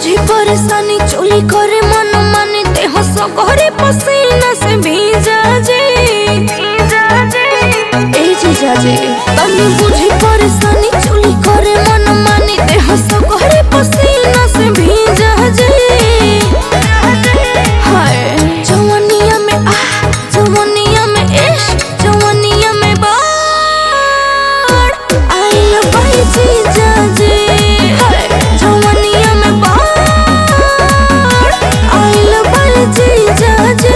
बुझी परेशानी चोली करे मन माने देह सगरे पसीना से भीजा जे ए जीजा जे तनी बुझी परेशानी चोली करे मन माने देह सगरे पसीना से भीजा जे हाय जवानिया में आ जवानिया में इश्क जवानिया में बाढ़ आइल बाई जीजा जे हाय जवानिया में बाढ़ आइल बाई जीजा जे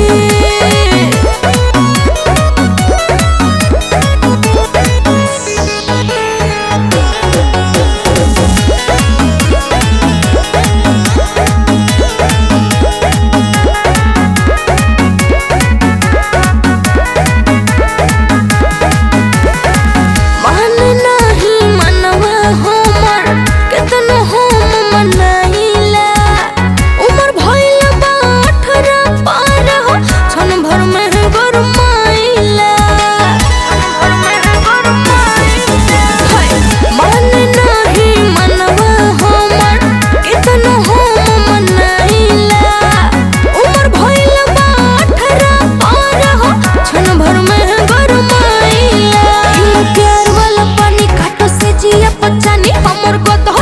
मन नाही मनवा हमर केतनो हम मनाइला उमर भइल बा अठारह पार हो क्षण भर में गरमाइला हाय, मन नाही मनवा हमर केतनो हम मनाइला उमर भइल बा अठारह पार हो क्षण भर में गरमाइला ई प्यार वाला पानी काटो से जिया पचानी हमर गदह